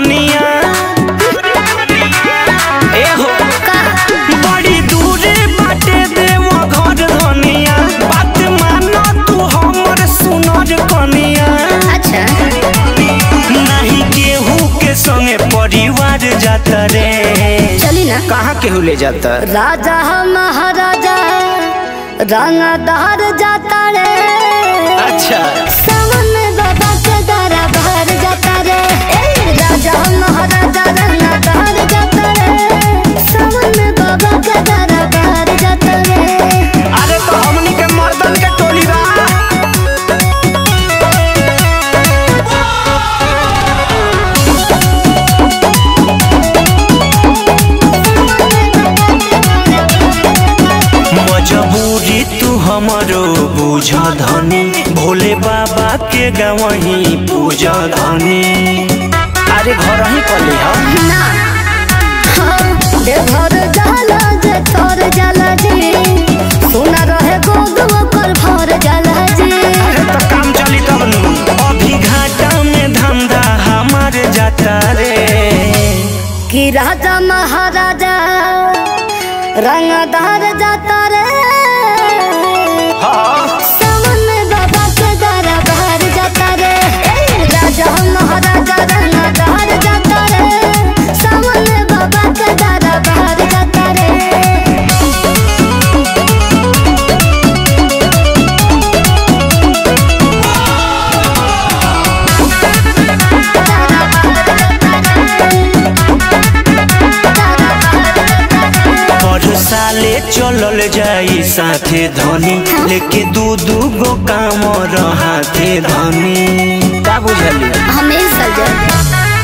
धनिया ए हो बड़ी दूरे बाटे देव घर धनिया बात मानो तू हमर सुनर कनिया अच्छा नहीं केहू के संगे परिवार जाता रे चली ना कहाँ केहू ले जाता राजा महाराजा रंगदार जाता रे अच्छा सावन में बाबा के दरा बाहर जाता रे ए, राजा महाराजा रंगदार जाता रे सावन में बाबा के दरा बाहर जाता रे अरे तो हमनी के मर्दन के टोली बा मजबूरी तू हमरो बुझ धनी भोले बाबा के गवही पूज धनी अरे घर ही कली हम ना हाँ, देवघर जाला जे तोर जाला जी सुना रहे गोद ओकर भर जाला जी अरे तो काम चली तब नु अभी घाटा में धंधा हमार जाता रे कि राजा महाराजा रंगदार जाता रे हाँ सावन में बाबा के दरा बाहर जाता रे ए, राजा महाराजा रंगदार जाता रे सावन में बाबा के दरा बाहर जाता रे पर साले चलल जाई साथे धनी लेके दू दू गो काम रहाथे धनी का बुझलिए हमेशा जब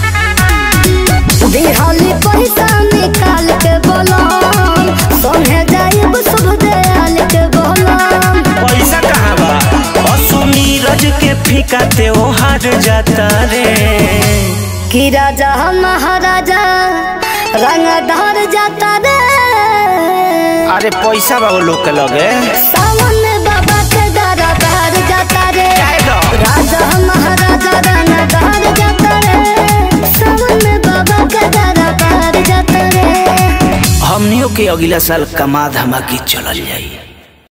दिहाली पैसा निकाल के बोलो सोने जाइब शुभ दयाल के बोलो पैसा कहाँ बा असु नीरज के फीका त्योहार जाता रे कि राजा महाराजा रंगधार जाता रे अरे पैसा बा वो लोग के लगे सावन में बाबा के दरा बाहर जाता रे काहे दो? राजा महाराजा रंगधार जाता रे सावन में बाबा के दरा बाहर जाता रे हमनियों के अगला साल कमा धमाकी चलल जाई